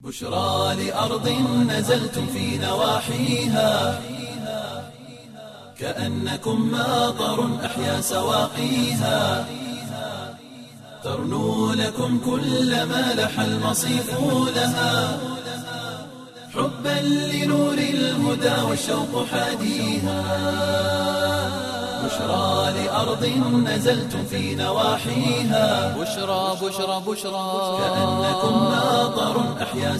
بشرى لأرض نزلتم في نواحيها كأنكم ماطر أحيا سواقيها ترنو لكم كل ما لح المصيف لها حبا لنور الهدى والشوق حاديها بشرى لأرض نزلتم في نواحيها بشرى بشرى بشرى كأنكم ماطر أحيا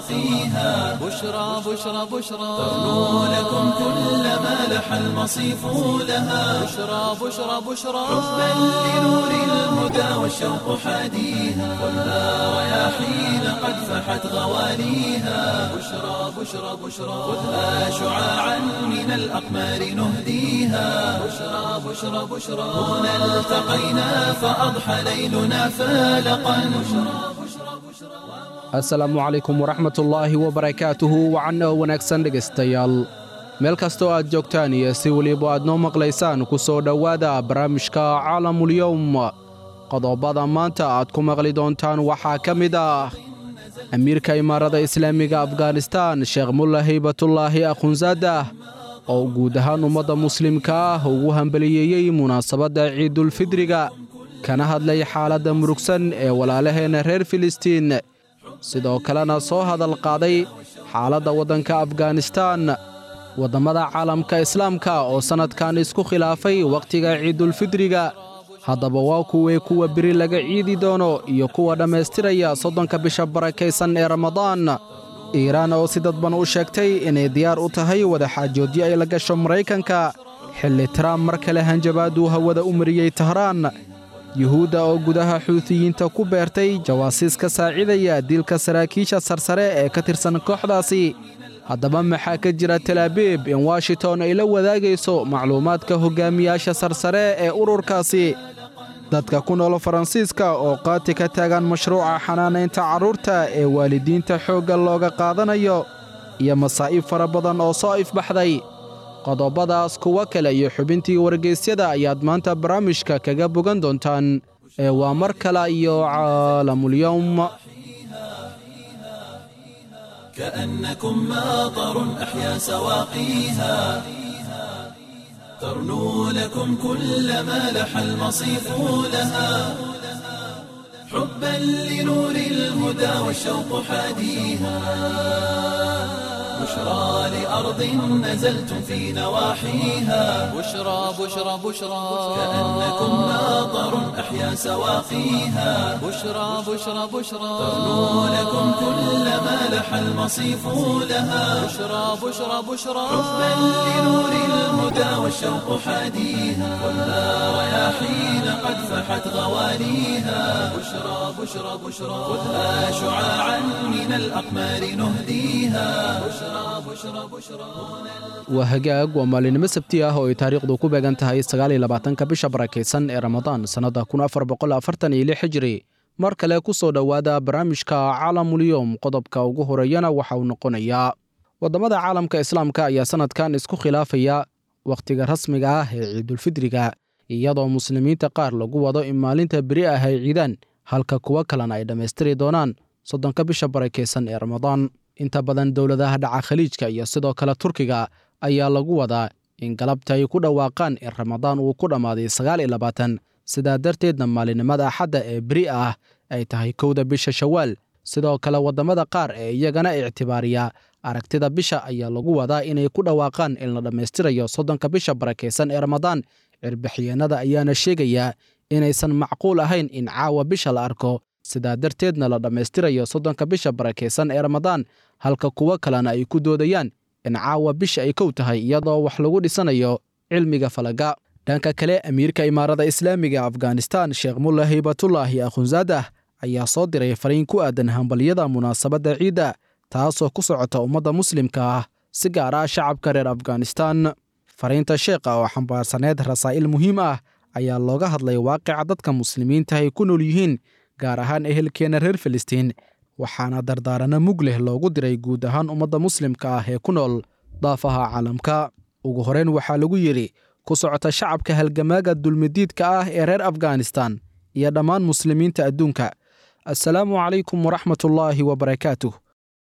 سواقيها بشرى بشرى بشرى ترنو لكم كل ما لح المصيف لها بشرى بشرى بشرى حبا لنور الهدى والشوق حاديها والنار رياحين قد فحت غواليها بشرى بشرى بشرى خذها شعاعا من الأقمار نهديها بشرى بشرى بشرى هنا التقينا فأضحى ليلنا فالقا بشرى بشرى بشرى asalaamu calaykum waraxmatullaahi wabarakaatuhu wacanno wanaagsan dhegaystayaal meel kastoo aad joogtaan iyo si weliba aad noo maqlaysaan ku soo dhowaada barnaamijka caalamulyowm qodobada maanta aad ku maqli doontaan waxaa ka mid ah amiirka imaarada islaamiga afghanistaan sheekh mulla haybatullaahi akhunsadah oo guud ahaan ummadda muslimka ah ugu hambaliyeeyey munaasabadda ciidulfidriga kana hadlay xaaladda murugsan ee walaalaheenna reer filistiin sidoo kalena soo hadal qaaday xaaladda waddanka afghanistaan waddammada caalamka islaamka oo sannadkan isku khilaafay wakhtiga ciidulfidriga haddaba waa kuwii kuwa beri laga ciidi doono iyo kuwa dhammaystiraya soddonka bisha barakaysan ee ramadaan iiraan oo si dadban u sheegtay inay diyaar u tahay wadaxaajoodyo ay la gasho maraykanka xilli tramp mar kale hanjabaaduu hawada u mariyey tahraan yuhuudda oo gudaha xuutiyiinta ku beertay jawaasiis ka saacidaya dilka saraakiisha sarsare ee ka tirsan kooxdaasi haddaba maxaa ka jira talaabiib in washington ay la wadaagayso macluumaadka hogaamiyaasha sarsare ee ururkaasi dadka ku nool faransiiska oo qaati ka taagan mashruuca xanaanaynta carruurta ee waalidiinta xoogga looga qaadanayo iyo masaa'ib fara badan oo soo ifbaxday qodobadaas kuwo kale iyo xubintii wargeysyada ayaad maanta barnaamijka kaga bogan doontaan ee waa mar kale iyo caalamulyowm كأنكم ماطر أحيا سواقيها ترنو لكم كل ما لح المصيف لها حبا لنور الهدى والشوق حاديها بشرى لأرض نزلتم في نواحيها بشرى بشرى بشرى كأنكم ماطر أحيا سواقيها بشرى بشرى بشرى ترنو لكم كل ما لح المصيف لها بشرى بشرى بشرى حبا لنور الهدى والشوق حاديها والنار رياحين قد فحت غواليها بشرى بشرى بشرى خذها شعاعا من الأقمار نهديها بشرى بشرى بشرى waa hagaag waa maalinimo sabti ah oo ay taariikhdu ku beegan tahay sagaaliyolabaatanka bisha barakaysan ee ramadaan sannadda kun afar boqol afartan iyo lix hijri mar kale ku soo dhowaada barnaamijka caalamulyowm qodobka ugu horeeyana waxa uu noqonayaa waddamada caalamka islaamka ayaa sannadkan isku khilaafaya wakhtiga rasmiga ah ee ciidulfidriga iyadoo muslimiinta qaar lagu wado in maalinta beri ah ay ciidaan halka kuwo kalena ay dhammaystiri doonaan soddonka bisha barakaysan ee ramadaan inta badan dowladaha dhaca khaliijka iyo sidoo kale turkiga ayaa lagu wadaa in galabta ay ku dhawaaqaan in ramadaan uu ku dhammaaday sagaal iyo labaatan sidaa darteedna maalinimada axadda ee beri ah ay tahay kowda bisha shawaal sidoo kale waddamada qaar ee iyagana ictibaariya aragtida bisha ayaa lagu wadaa inay ku dhawaaqaan in la dhammaystirayo soddonka bisha barakaysan ee ramadaan cirbaxyeenada ayaana sheegayaa inaysan macquul ahayn in caawa bisha la arko sidaa darteedna la dhammaystirayo soddonka bisha barakaysan ee ramadaan halka kuwo kalena ay ku doodayaan in caawa bisha ay kow tahay iyadoo wax lagu dhisanayo cilmiga falaga dhanka kale amiirka imaarada islaamiga afghanistan sheekh mulla haybatullaahi akhunsadah ayaa soo diray fariin ku aadan hambalyada munaasabadda ciidda taasoo ku socota ummadda muslimka ah si gaar ah shacabka reer afghanistan fariinta sheekha oo xambaarsaneed rasaa'il muhiim ah ayaa looga hadlay waaqica dadka muslimiinta ay ku nool yihiin gaar ahaan ehelkeenna reer filistiin waxaana dardaaranno mug leh loogu diray guud ahaan ummadda muslimka ah ee ku nool daafaha caalamka ugu horeyn waxaa lagu yidhi ku socota shacabka halgamaaga dulmidiidka ah ee reer afghanistan iyo dhammaan muslimiinta adduunka assalaamu calaykum waraxmatullaahi wabarakaatuh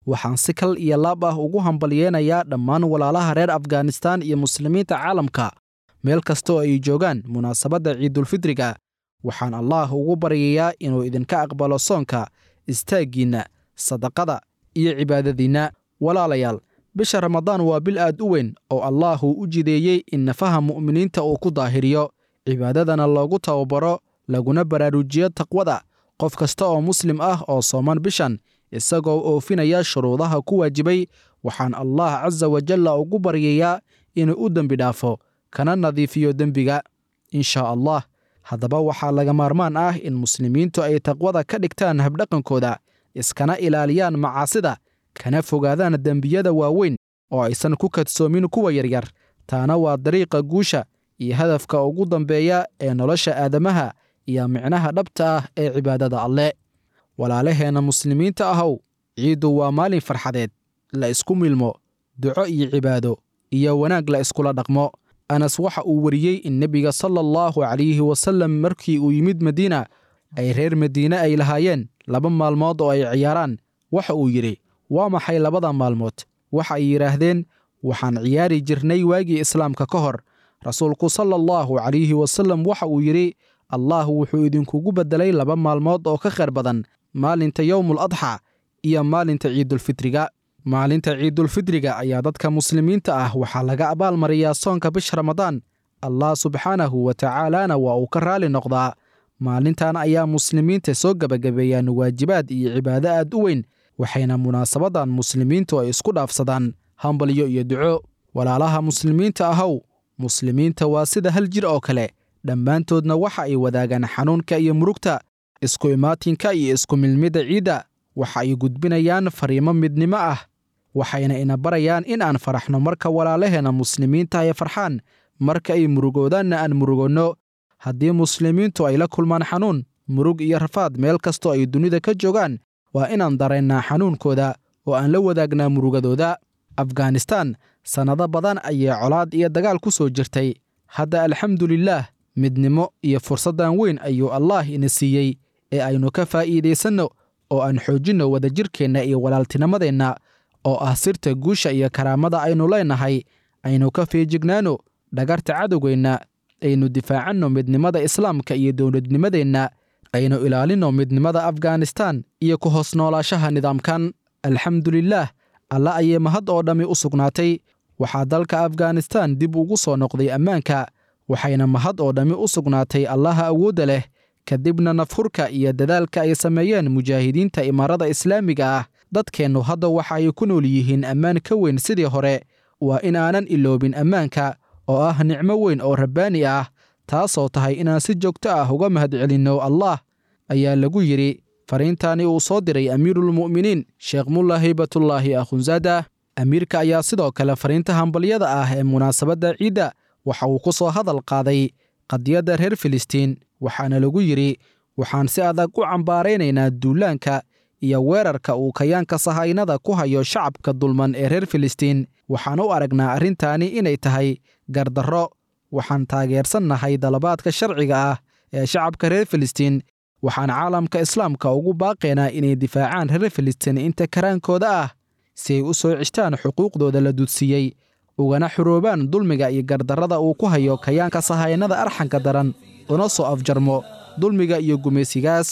waxaan si kal iyo laab ah ugu hambalyeenayaa dhammaan walaalaha reer afghanistaan iyo muslimiinta caalamka meel kastoo ay joogaan munaasabadda ciidulfidriga waxaan allaah ugu baryayaa inuu idinka aqbalo soonka istaaggiinna sadaqada iyo cibaadadiinna walaalayaal bisha ramadaan waa bil aad u weyn oo allaahuu u jideeyey in nafaha mu'miniinta uu ku daahiriyo cibaadadana loogu tababaro laguna baraarujiyo taqwada qof kasta oo muslim ah oo sooman bishan isagoo oofinaya shuruudaha ku waajibay waxaan allah casa wajalla ugu baryayaa inuu u dembi dhaafo kana nadiifiyo dembiga inshaa allah haddaba waxaa laga maarmaan ah in muslimiintu ay taqwada ka dhigtaan habdhaqankooda iskana ilaaliyaan macaasida kana fogaadaan dembiyada waaweyn oo aysan ku kadsoomin kuwa yaryar taana waa dariiqa guusha iyo hadafka ugu dambeeya ee nolosha aadamaha iyo micnaha dhabta ah ee cibaadada alle walaalaheenna muslimiinta ahow ciiddu waa maalin farxadeed la isku milmo duco iyo cibaado iyo wanaag la iskula dhaqmo anas waxa uu wariyey in nebiga sala allahu calayhi wasallam markii uu yimid madiina ay reer madiine ay lahaayeen laba maalmood oo ay ciyaaraan waxa uu yidhi waa maxay labada maalmood waxa ay yidhaahdeen waxaan ciyaari jirnay waagii islaamka ka hor rasuulku sala allahu calayhi wasallam waxa uu yidhi allah wuxuu idinkugu beddelay laba maalmood oo ka khayr badan maalinta yowmul adxa iyo maalinta ciidulfitriga maalinta ciidulfidriga ayaa dadka muslimiinta ah waxaa laga abaalmariyaa soonka bisha ramadaan allah subxaanahu wa tacaalaana waa uu ka raali noqdaa maalintan ayaa muslimiinta soo gebagabeeyaan waajibaad iyo cibaado aad u weyn waxayna munaasabadan muslimiintu ay isku dhaafsadaan hambalyo iyo duco walaalaha muslimiinta ahow muslimiinta waa sida hal jir oo kale dhammaantoodna waxa ay wadaagaan xanuunka iyo murugta isku imaatinka iyo isku milmidda ciidda waxa ay gudbinayaan fariimo midnimo ah waxayna ina barayaan in aan faraxno marka walaalaheenna muslimiinta ay farxaan marka ay murugoodaanna aan murugonno haddii muslimiintu ay la kulmaan xanuun murug iyo rafaad meel kastoo ay dunida ka joogaan waa inaan dareennaa xanuunkooda oo aan la wadaagnaa murugadooda afghanistaan sannado badan ayay colaad iyo dagaal ku soo jirtay hadda alxamdulilaah midnimo iyo fursaddan weyn ayuu allaah ina siiyey ee aynu ka faa'iidaysanno oo aan xoojinno wadajirkeenna iyo walaaltinimadeenna oo ah sirta guusha iyo karaamada aynu leennahay aynu ka feejignaano dhagarta cadowgeenna aynu difaacanno midnimada islaamka iyo dowladnimadeenna aynu ilaalinno midnimada afghanistaan iyo ku hoos noolaashaha nidaamkan alxamdulilaah alla ayay mahad oo dhammi u sugnaatay waxaa dalka afghanistaan dib ugu soo noqday ammaanka waxayna mahad oo dhammi u sugnaatay allaha awoodda leh kadibna nafhurka iyo dadaalka ay sameeyeen mujaahidiinta imaarada islaamiga ah dadkeennu hadda waxa ay ku nool yihiin ammaan ka weyn sidii hore waa in aanan iloobin ammaanka oo ah nicmo weyn oo rabbaani ah taasoo tahay inaan si joogto ah uga mahadcelinno allah ayaa lagu yidhi fariintaani uu soo diray amiiruulmu'miniin sheekh mulla haybatullaahi akhunsaada amiirka ayaa sidoo kale fariinta hambalyada ah ee munaasabadda ciidda waxa uu ku soo hadal qaaday qadiyadda reer filistiin waxaana lagu yidhi waxaan si adag u cambaaraynaynaa duulaanka iyo weerarka uu kayaanka sahaynada ku hayo shacabka dulman ee reer filistiin waxaan u aragnaa arrintaani inay tahay gardarro waxaan taageersannahay dalabaadka sharciga ah ee shacabka reer filistiin waxaan caalamka islaamka ugu baaqaynaa inay difaacaan reer filistiin inta karaankooda ah si ay u soo cishtaan xuquuqdooda la dudsiiyey ugana xuroobaan dulmiga iyo gardarrada uu ku hayo kayaanka sahaynada arxanka daran una soo afjarmo dulmiga iyo gumaysigaas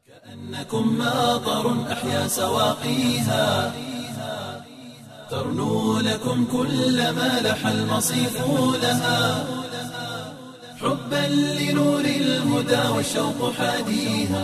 أنكم ماطر أحيا سواقيها ترنو لكم كل ما لح المصيف لها حبا لنور الهدى والشوق حاديها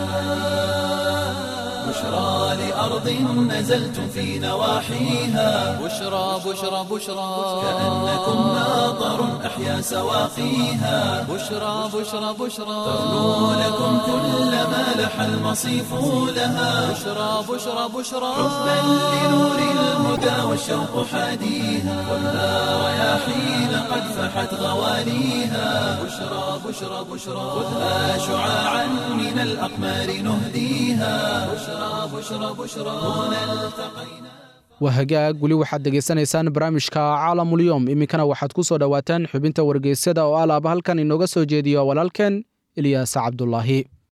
بشرى لأرض نزلتم في نواحيها بشرى بشرى بشرى كأنكم ماطر أحيا سواقيها بشرى بشرى بشرى ترنو لكم كل ما لح المصيف لها بشرى بشرى بشرى حبا لنور الهدى والشوق حاديها خذها رياحين قد فحت غواليها بشرى بشرى بشرى خذها شعاعا من الأقمار نهديها بشرى بشرى بشرى هنا التقينا waa hagaag weli waxaad degaysanaysaan barnaamijka caalamulyoom iminkana waxaad ku soo dhowaataan xubinta wargeysyada oo alaaba halkan inooga soo jeediyo walaalkeen ilyaas cabdulaahi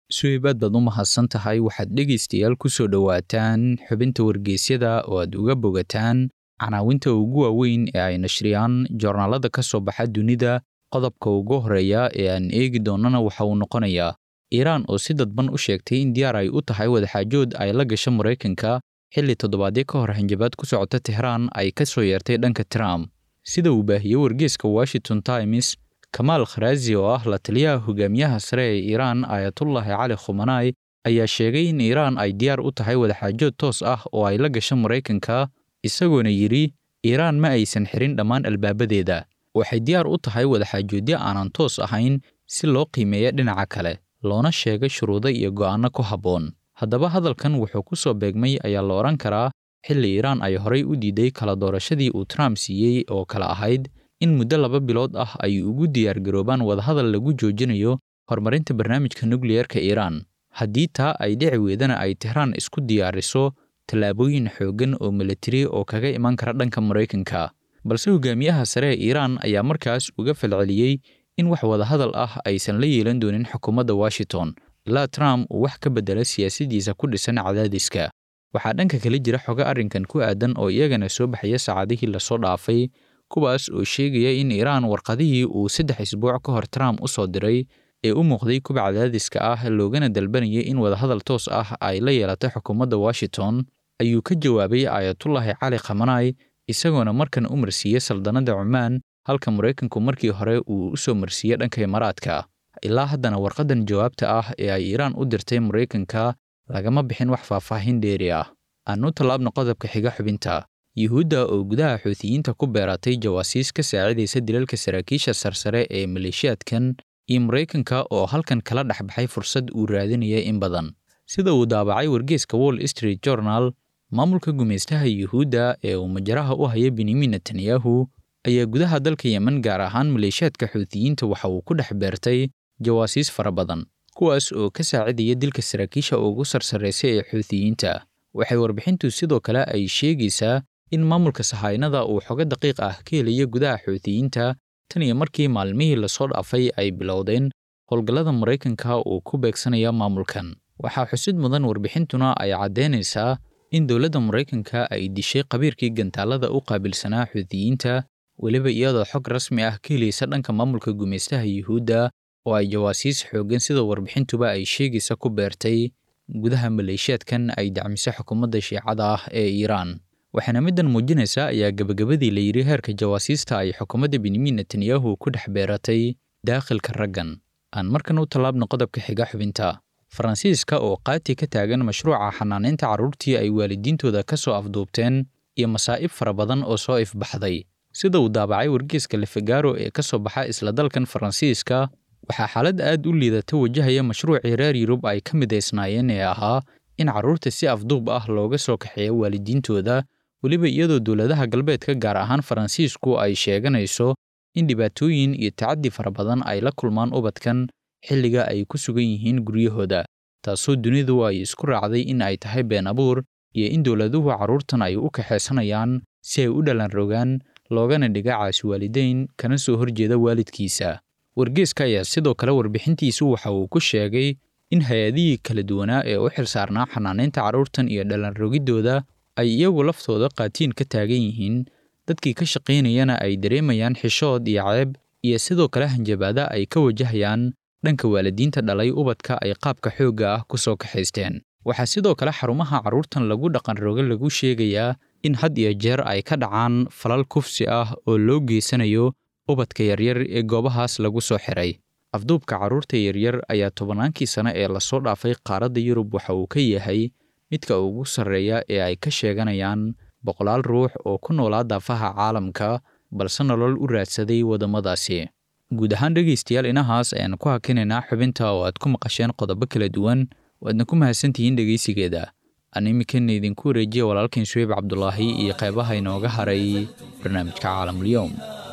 suheybaad baad u mahadsan tahay waxaad dhegaystayaal ku soo dhowaataan xubinta wargeysyada oo aad uga bogataan canaawinta ugu waaweyn ee ay nashriyaan joornaalada ka soo baxa dunida qodobka ugu horreeya ee aan eegi doonnana waxa uu noqonayaa iiraan oo si dadban u sheegtay in diyaar ay u tahay wadaxaajood ay la gasho maraykanka xilli toddobaadyo ka hor hanjabaad ku socota tehraan ay ka soo yeertay dhanka trump sida uu baahiyey wargeeska washington times kamaal kharaazi oo ah la taliyaha hogaamiyaha sare ee iiraan aayatullaahi cali khumanai ayaa sheegay in iiraan ay diyaar u tahay wadaxaajood toos ah oo ay la gasho maraykanka isagoona yidhi iiraan ma aysan xirin dhammaan albaabadeeda waxay diyaar u tahay wadaxaajoodyo aanan toos ahayn si loo qiimeeya dhinaca kale loona sheegay shuruudo iyo go'aanno ku habboon haddaba hadalkan wuxuu ku soo beegmay ayaa la odhan karaa xilli iiraan ay horay u diiday kala doorashadii uu trump siiyey oo kale ahayd in muddo laba bilood ah ay ugu diyaargaroobaan wadahadal lagu joojinayo horumarinta barnaamijka nukliyerka iiraan haddii taa ay dhici weydana ay tehraan isku diyaariso tallaabooyin xooggan oo militari oo kaga iman kara dhanka maraykanka balse hogaamiyaha sare ee iiraan ayaa markaas uga falceliyey in wax wadahadal ah aysan la yeelan doonin xukuumadda washington ilaa trump uu wax ka beddela siyaasaddiisa ku dhisan cadaadiska waxaa dhanka kale jira xogo arrinkan ku aadan oo iyagana soo baxaya saacadihii lasoo dhaafay kuwaas oo sheegaya in iiraan warqadihii uu saddex isbuuc ka hor trump u soo diray ee u muuqday kuba cadaadiska ah loogana dalbanayay in wadahadal toos ah ay la yeelato xukuumadda washington ayuu ka jawaabay aayatullaahi cali khamanai isagoona markan u marsiiyey saldanadda cumaan halka maraykanku markii hore uu u soo marsiiyey dhanka imaaraadka ilaa haddana warqaddan jawaabta ah ee ay iiraan u dirtay maraykanka lagama bixin wax faahfaahin dheeri ah aan u tallaabno qodobka xiga xubinta yuhuudda oo gudaha xuutiyiinta ku beeratay jawaasiis ka saacidaysa dilalka saraakiisha sarsare ee maleeshiyaadkan iyo maraykanka oo halkan kala dhexbaxay fursad uu raadinaya in badan sida uu daabacay wargeeska wall street journal maamulka gumaystaha yuhuudda ee uu majaraha u haya benyamin netanyahu ayaa gudaha dalka yemen gaar ahaan maleeshiyaadka xuutiyiinta waxa uu ku dhex beertay jawaasiis fara badan kuwaas oo ka saacidaya dilka saraakiisha ugu sarsaraysa ee xuutiyiinta waxay warbixintu sidoo kale ay sheegaysaa in maamulka sahaynada uu xogo daqiiq ah ka helaya gudaha xuutiyiinta tan iyo markii maalmihii lasoo dhaafay ay bilowdeen howlgallada maraykanka uu ku beegsanaya maamulkan waxaa xusid mudan warbixintuna ay caddaynaysaa in dowladda maraykanka ay dishay qabiirkii gantaalada u qaabilsanaa xuutiyiinta weliba iyadoo xog rasmi ah ka helaysa dhanka maamulka gumaystaha yuhuudda oo ay jawaasiis xooggan sida warbixintuba ay sheegaysa ku beertay gudaha maleeshiyaadkan ay dacmiso xukuumadda shiicada ah ee iiraan waxaana middan muujinaysaa ayaa gebagabadii la yidhi heerka jawaasiista ay xukuumadda benyamin netanyahu ku dhex beeratay daakhilka raggan aan markan u tallaabno qodobka xiga xubinta faransiiska oo qaati ka taagan mashruuca xanaanaynta carruurtii ay waalidiintooda ka soo afduubteen iyo masaa'ib fara badan oo soo ifbaxday sida uu daabacay wargeeska lefegaro ee ka soo baxa isla dalkan faransiiska waxaa xaalad aad u liidata wajahaya mashruucii reer yurub ay ka midaysnaayeen ee ahaa in carruurta si afduub ah looga soo kaxeeyo waalidiintooda weliba iyadoo dowladaha galbeedka gaar ahaan faransiisku ay sheeganayso in dhibaatooyin iyo tacaddi fara badan ay la kulmaan ubadkan xilliga ay ku sugan yihiin guryahooda taasoo dunidu ay isku raacday in ay tahay been abuur iyo in dowladuhu carruurtan ay u kaxaysanayaan si ay u dhalan rogaan loogana dhiga caasi waalideyn kana soo horjeeda waalidkiisa wargeeska ayaa sidoo kale warbixintiisu waxa uu ku sheegay in hay-adihii kala duwanaa ee u xilsaarnaa xanaanaynta carruurtan iyo dhalanrogiddooda ay iyagu laftooda qaatiin ka taagan yihiin dadkii ka shaqaynayana ay dareemayaan xishood iyo ceeb iyo sidoo kale hanjabaada ay ka wajahayaan dhanka waalidiinta dhalay ubadka ay qaabka xoogga ah ku soo kaxaysteen waxaa sidoo kale xarumaha carruurtan lagu dhaqanrogo lagu sheegayaa in had iyo jeer ay ka dhacaan falal kufsi ah oo loo geysanayo ubadka yaryar ee goobahaas lagu soo xiray afduubka carruurta yaryar ayaa tobannaankii sane ee lasoo dhaafay qaaradda yurub waxa uu ka yahay midka ugu sarreeya ee ay ka sheeganayaan boqolaal ruux oo ku noolaa daafaha caalamka balse nolol u raadsaday waddamadaasi guud ahaan dhegaystayaal inahaas ayaan ku hakinaynaa xubinta oo aad ku maqasheen qodobo kala duwan waadna ku mahadsantihiin dhegaysigeeda aan iminkana idinku wareejiya walaalkan suweyb cabdulaahi iyo qaybaha inooga haray barnaamijka caalamulyoom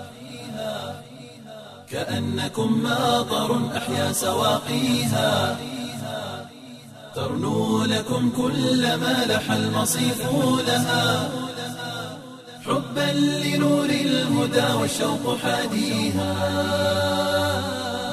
كأنكم ماطر أحيا سواقيها ترنو لكم كل ما لح المصيف لها حبا لنور الهدى والشوق حاديها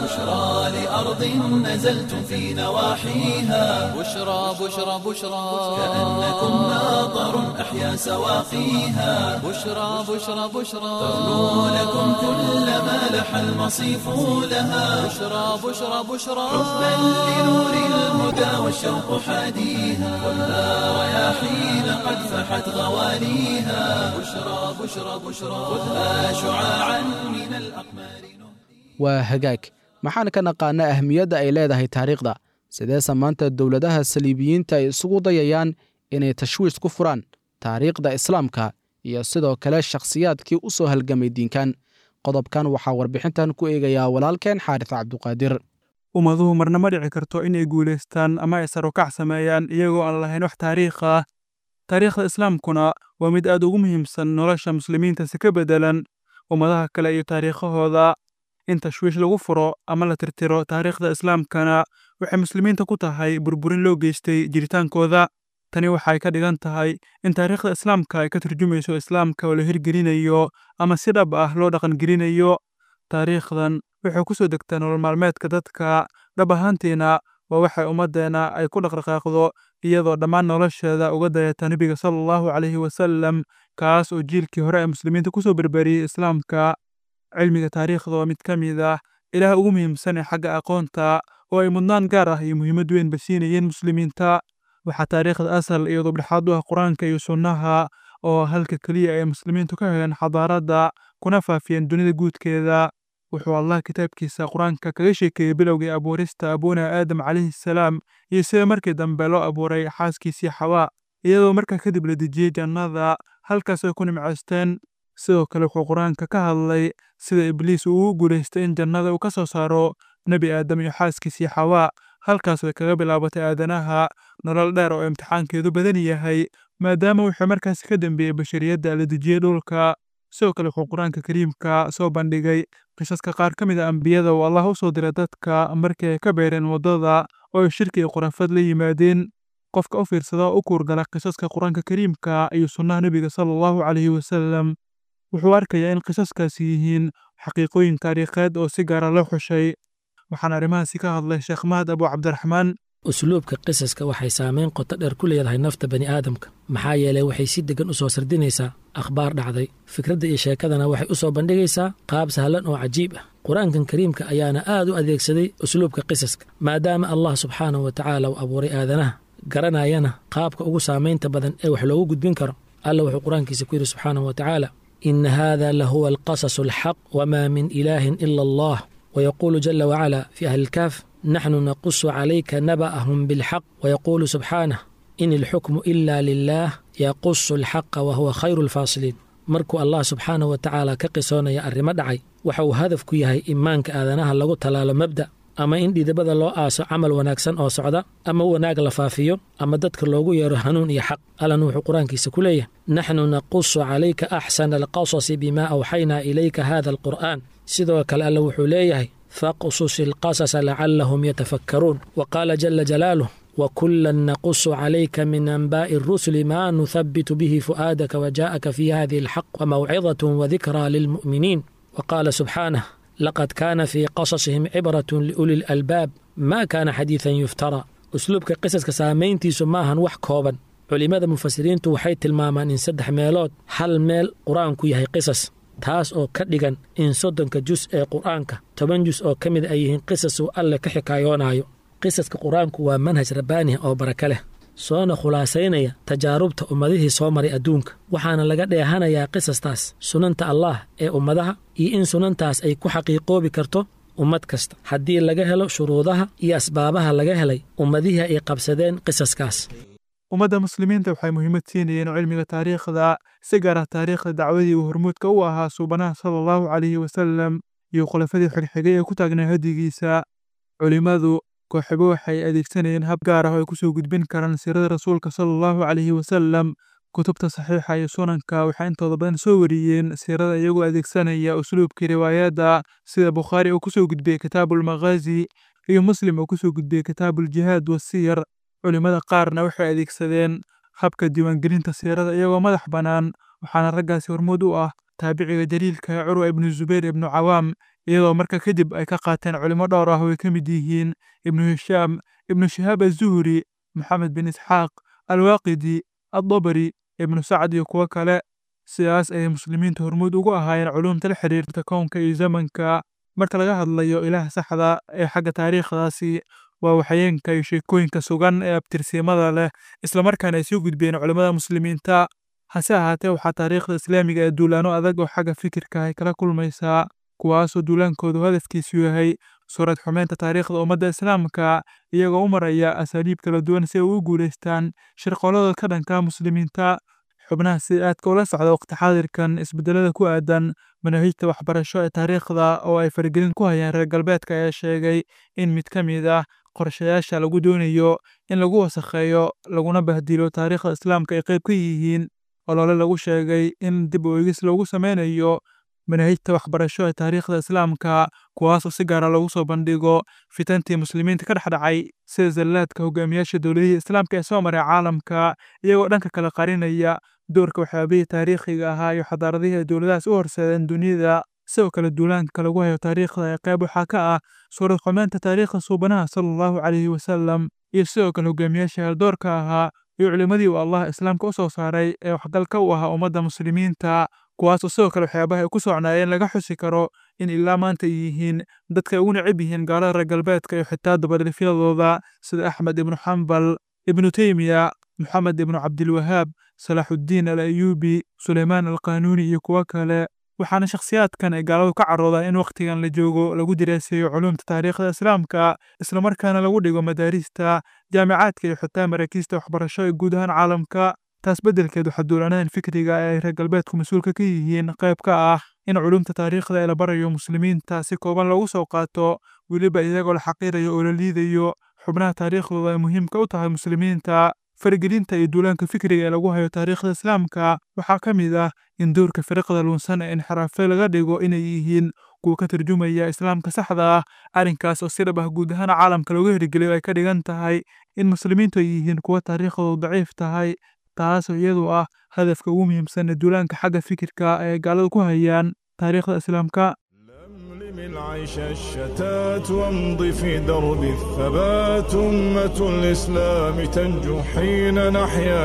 بشرى لأرض نزلتم في نواحيها بشرى بشرى بشرى كأنكم ماطر أحيا سواقيها بشرى بشرى بشرى تغنو لكم كل ما لح المصيف لها بشرى بشرى بشرى حبا لنور الهدى والشوق حاديها خذها رياحين قد فحت غواليها بشرى بشرى بشرى خذها شعاعا من الأقمار waa hagaag maxaan ka naqaana ahmiyadda ay leedahay taariikhda sideese maanta dowladaha saliibiyiinta ay isugu dayayaan inay tashwiish ku furaan taariikhda islaamka iyo sidoo kale shakhsiyaadkii u soo halgamay diinkan qodobkan waxaa warbixintan ku eegayaa walaalkeen xaaris cabduqaadir ummaduhu marna ma dhici karto inay guulaystaan ama ay sarukac sameeyaan iyagoo aan lahayn wax taariikh ah taariikhda islaamkuna waa mid aad ugu muhiimsan nolosha muslimiinta si ka beddelan ummadaha kale iyo taariikhahooda in tashwiish lagu furo ama la tirtiro taariikhda islaamkana waxay muslimiinta ku tahay burburin loo geystay jiritaankooda tani waxay ka dhigan tahay in taariikhda islaamka ay ka turjumayso islaamka oo la hirgelinayo ama si dhab ah loo dhaqangelinayo taariikhdan waxay ku soo degtaa nolol maalmeedka dadka dhab ahaantiina waa waxay ummaddeena ay ku dhaqdhaqaaqdo iyadoo dhammaan nolosheeda uga dayata nebiga sala allahu calayhi wasallam kaas oo jiilkii hore ee muslimiinta ku soo berberiyey islaamka cilmiga taariikhda waa mid ka mid ah ilaah ugu muhiimsan ee xagga aqoonta oo ay mudnaan gaar ah iyo muhiimad weynba siinayeen muslimiinta waxaa taariikhda asal iyo dubdhexaad u ah qur-aanka iyo sunnaha oo halka keliya ay muslimiintu ka heleen xadaaradda kuna faafiyeen dunida guudkeeda wuxuu allah kitaabkiisa qur-aanka kaga sheekeeyey bilowgii abuurista abuuna aadam calayhi salaam iyo sida markii dambe loo abuuray xaaskiisii xawaa iyadoo markaa kadib la dejiyey jannada halkaas ay ku nimcaysteen sidoo kale wuxuu qur-aanka ka hadlay sida ibliis uu ugu guulaystay in jannada uu ka soo saaro nebi aadam iyo xaaskiisii xawaa halkaas way kaga bilaabatay aadanaha nolol dheer oo imtixaankeedu badan yahay maadaama wuxuu markaasi ka dambeeyey bashariyadda la dejiyey dhulka sidoo kale wuxuu qur-aanka kariimka soo bandhigay qisaska qaar ka mid a ambiyada oo allah u soo diray dadka markii ay ka beereen waddada oo ay shirki iyo khurafad la yimaadeen qofka u fiirsada oo u kuurgala qisaska qur-aanka kariimka iyo sunnaha nebiga sala allahu calayhi wasalam wuxuu arkayaa in qisaskaasi yihiin xaqiiqooyin taariikheed oo si gaara loo xushay waxaan arrimahaasi ka hadlay sheekh mahad abu cabdiraxmaan usluubka qisaska waxay saamayn qoto dheer ku leedahay nafta bani aadamka maxaa yeelay waxay si deggan u soo sardinaysaa akhbaar dhacday fikradda iyo sheekadana waxay u soo bandhigaysaa qaab sahlan oo cajiib ah qur-aankan kariimka ayaana aad u adeegsaday usluubka qisaska maadaama allah subxaanahu wa tacaala uu abuuray aadanaha garanayana qaabka ugu saamaynta badan ee wax loogu gudbin karo alla wuxuu qur-aankiisa ku yidhi subxaanahu wa tacaala ina hada lahuwa alqasasu alxaq wma min ilaahin ila allah ويقول جل وعلا في أهل الكهف نحن نقص عليك نبأهم بالحق ويقول سبحانه إن الحكم إلا لله يقص الحق وهو خير الفاصلين markuu allah subxaanah wa tacaala ka qisoonaya arrimo dhacay waxa uu hadafku yahay imaanka aadanaha lagu tallaalo mabda ama in dhidibada loo aaso camal wanaagsan oo socda ama wanaag la faafiyo ama dadka loogu yeero hanuun iyo xaq allan wuxuu qur-aankiisa ku leeyahay naxnu naqusu calayka axsana alqasasi bima awxaynaa ilayka hada alqur'aan sidoo kale alle wuxuu leeyahay faqsus ilqasasa lacallahum yatafakkaruun wa qaala jala jalaaluh وكلا نقص عليك من أنباء الرسل ما نثبت به فؤادك وجاءك في هذه الحق وموعظة وذكرى للمؤمنين وقال سبحانه لقد كان في قصصهم عبرة لأولي الألباب ما كان حديثا يفترى أسلوبك قصص كسامينتي سماها وح كوبا culimmada mufasiriintu waxay tilmaamaan in saddex meelood hal meel qur-aanku yahay qisas taas oo ka dhigan in soddonka jus ee qur-aanka toban jus oo ka mid ay yihiin qisas uu alle ka xikaayoonayo qisaska qur-aanku waa manhaj rabbaaniha oo baraka leh soona khulaasaynaya tajaarubta ummadihii soo maray adduunka waxaana laga dheehanayaa qisastaas sunanta allaah ee ummadaha iyo in sunantaas ay ku xaqiiqoobi karto ummad kasta haddii laga helo shuruudaha iyo asbaabaha laga helay ummadihii ay qabsadeen qisaskaas ummadda muslimiinta waxay muhiimad siinayeen cilmiga taariikhda si gaar ah taariikhda dacwadii uu hormuudka u ahaa suubanaha sala allahu calayhi wasalam iyo khulafadii xigxigay ee ku taagnaa hadigiisa culimmadu kooxibo waxay adeegsanayeen hab gaar ah oo ay ku soo gudbin karaan siirada rasuulka sala allahu calayhi wasalam kutubta saxiixa iyo sunanka waxay intooda badan soo wariyeen siirada iyagoo adeegsanaya usluubkii riwaayadda sida bukhaari uu ku soo gudbiyey kitaabulmakhaazi iyo muslim uu ku soo gudbiyey kitaabuljihaad wasiyar culimmada qaarna waxay adeegsadeen habka diiwaangelinta siirada iyagoo madax bannaan waxaana raggaasi hormuud u ah taabiciga jaliilka ee curwa ibnu zubayr ibnu cawaam iyadoo marka kadib ay ka qaateen culimo dhowr ah oo ay ka mid yihiin ibnu hishaam ibnu shihaab azuhri maxamed bin isxaaq alwaaqidi addabari ibnu sacd iyo kuwo kale sidaas ayay muslimiinta hormuud ugu ahaayeen culuumta la xiriirta kownka iyo zamanka marka laga hadlayo ilaah saxda ee xagga taariikhdaasi waa waxyeenka iyo sheekooyinka sugan ee abtirsiimada leh islamarkaana ay soo gudbeen culimmada muslimiinta hase ahaatee waxaa taariikhda islaamiga ee duulaano adag oo xagga fikirka ay kala kulmaysaa kuwaasoo duulaankoodu hadafkiisu yahay suurad xumeynta taariikhda ummadda islaamka iyagoo u maraya asaaliib kala duwan si ay ugu guulaystaan shirqoolada ka dhanka muslimiinta xubnaha si aadka ula socda waqti xaadirkan isbedelada ku aadan manaahijta waxbarasho ee taariikhda oo ay faragelin ku hayaan reer galbeedka ayaa sheegay in mid ka mid ah qorshayaasha lagu doonayo in lagu wasakheeyo laguna bahdilo taariikhda islaamka ay qayb ka yihiin olole lagu sheegay in dib u eegis loogu sameynayo manaahijta waxbarasho ee taariikhda islaamka kuwaasoo si gaara lagu soo bandhigo fitantii muslimiinta ka dhexdhacay sida zallaadka hogaamiyaasha dowladihii islaamka ee soo maray caalamka iyagoo dhanka kale qarinaya doorka waxyaabihii taariikhiga ahaa iyo xadaaradihii ay dowladahaas u horseedeen dunida sidoo kale duulaanka lagu hayo taariikhda ee qayb waxaa ka ah suurad xumeynta taariikhda suubanaha sala allahu calayhi wasalam iyo sidoo kale hogaamiyaasha haldoorka ahaa iyo culimmadii uu allah islaamka u soo saaray ee waxgalka u ahaa ummadda muslimiinta kuwaasoo sidoo kale waxyaabaha ay ku socnaayeen laga xusi karo in ilaa maanta ay yihiin dadka ay ugu necab yihiin gaalada reer galbeedka iyo xitaa dabadhifyadooda sida axmed ibnu xambal ibnu teymiya moxamed ibnu cabdilwahaab salaaxuddiin al ayuubi suleymaan alqaanuuni iyo kuwo kale waxaana shakhsiyaadkan ay gaaladu ka caroodaan in wakhtigan la joogo lagu diraaseeyo culuumta taariikhda islaamka islamarkaana lagu dhigo madaarista jaamicaadka iyo xitaa maraakiista waxbarasho ee guud ahaan caalamka taas beddelkeed waxaa duulanaan fikriga ee ay reer galbeedku mas-uulka ka yihiin qayb ka ah in culuumta taariikhda ee la barayo muslimiinta si kooban loogu soo qaato weliba iyagoo la xaqiirayo oo la liidayo xubnaha taariikhdooda ay muhiimka u tahay muslimiinta faragelinta iyo duulaanka fikriga ee lagu hayo taariikhda islaamka waxaa ka mid ah in doorka firiqda luunsan ee inxiraafe laga dhigo inay yihiin kuwa ka tarjumaya islaamka saxda ah arrinkaas oo si dhab ah guud ahaan caalamka looga hirgeliyo ay ka dhigan tahay in muslimiintu ay yihiin kuwa taariikhdoodu daciif tahay taasoo iyadu ah hadafka ugu muhiimsan ee duulaanka xagga fikirka ay gaaladu ku hayaan taariikhda islaamka لملم العيش الشتات وامض في درب الثبات أمة الإسلام تنجو حين نحيا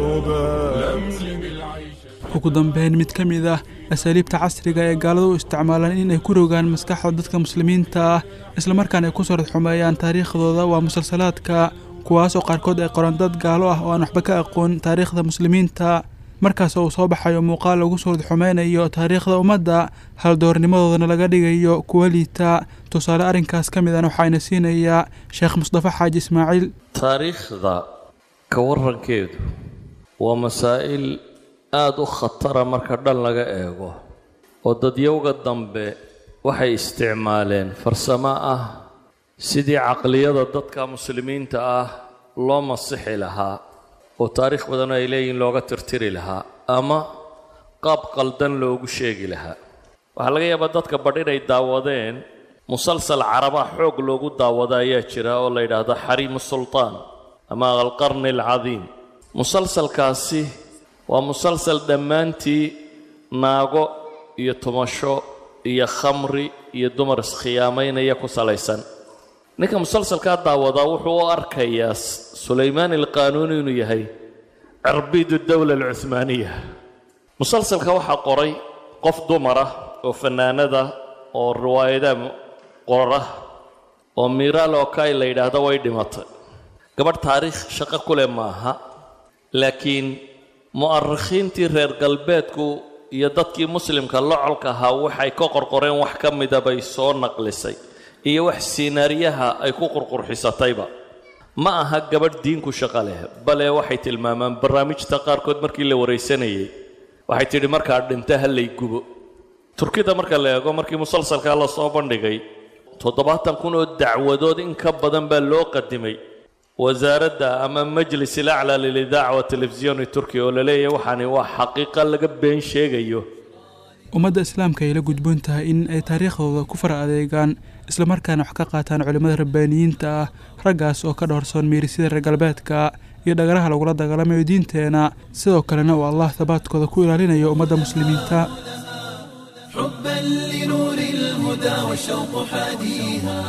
كالأبات ugu dambeyn mid ka mid ah asaaliibta casriga ee gaaladu u isticmaalaan in ay ku rogaan maskaxda dadka muslimiinta ah islamarkaana ay ku sorad xumeeyaan taariikhdooda waa musalsalaadka kuwaasoo qaarkood ay qoran dad gaalo ah oo aan waxba ka aqoon taariikhda muslimiinta markaas uu soo baxayo muuqaal lagu suurad xumeynayo taariikhda ummadda haldoornimadoodana laga dhigayo kuwa liita tusaale arrinkaas ka mid an waxaayna siinayaa sheekh mustafa xaaji ismaaciil taariikhda ka warankeedu waa masaa'il aada u khatara marka dhan laga eego oo dadyowga dambe waxay isticmaaleen farsamo ah sidii caqliyada dadka muslimiinta ah loo masixi lahaa oo taariikh badanoo ay leeyihiin looga tirtiri lahaa ama qaab qaldan loogu sheegi lahaa waxaa laga yaabaa dadka badh inay daawadeen musalsal caraba xoog loogu daawada ayaa jira oo la yidhaahdo xariimu sultaan ama alqarni alcadiim musalsalkaasi waa musalsal dhammaantii naago iyo tumasho iyo khamri iyo dumar iskhiyaamaynaya ku salaysan ninka musalsalkaa daawadaa wuxuu u arkayaa sulaymaan alqaanuuni inuu yahay cirbiidu dowla alcuhmaaniya musalsalka waxaa qoray qof dumara oo fannaanada oo riwaayadaha qora oo miiraal okai la yidhaahdo way dhimatay gabadh taariikh shaqo ku leh maaha laakiin mu'arikhiintii reer galbeedku iyo dadkii muslimka locolka ahaa waxay ka qorqoreen wax ka mida bay soo naqlisay iyo wax siinaariyaha ay ku qurqurxisatayba ma aha gabadh diinku shaqo leh bale waxay tilmaamaan barnaamijta qaarkood markii la waraysanayay waxay tidhi markaa dhinta ha lay gubo turkida marka la eego markii musalsalkaa la soo bandhigay toddobaatan kun oo dacwadood in ka badan baa loo qadimay wasaaradda ama majlis ilaclaa lilidaaca wa telefisiyoni turkiya oo la leeyahay waxaani waa xaqiiqa laga been sheegayo ummadda islaamka ay la gudboon tahay in ay taariikhdooda ku fara adeegaan islamarkaana wax ka qaataan culimmada rabbaaniyiinta ah raggaas oo ka dhowrsoon miirisyada reer galbeedka iyo dhagaraha lagula dagaalamayo diinteena sidoo kalena uu allah habaadkooda ku ilaalinayo ummadda muslimiinta حبا لنور الهدى والشوق حاديها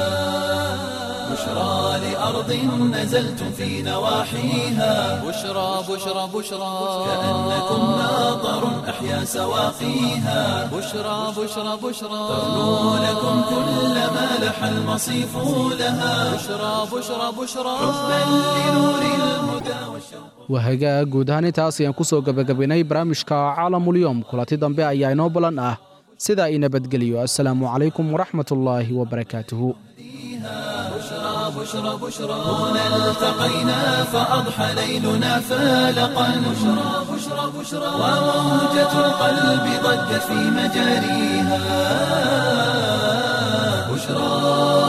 بشرى لأرض نزلتم في نواحيها بشرى بشرى بشرى كأنكم ماطر أحيا سواقيها بشرى بشرى بشرى تغنو لكم كل ما لح المصيف لها بشرى بشرى بشرى حبا لنور الهدى والشوق wahagaa guud ahaan intaas ayaan ku soo gebagabaynay barnaamijka caalamulyoom kulanti dambe ayaa inoo balan ah sida ay nabadgeliyo assalaamu calaykum waraxmatullaahi wabarakaatuhu بشرى بشرى هنا التقينا فأضحى ليلنا فالقا بشرى بشرى بشرى وموجة القلب ضجت في مجاريها بشرى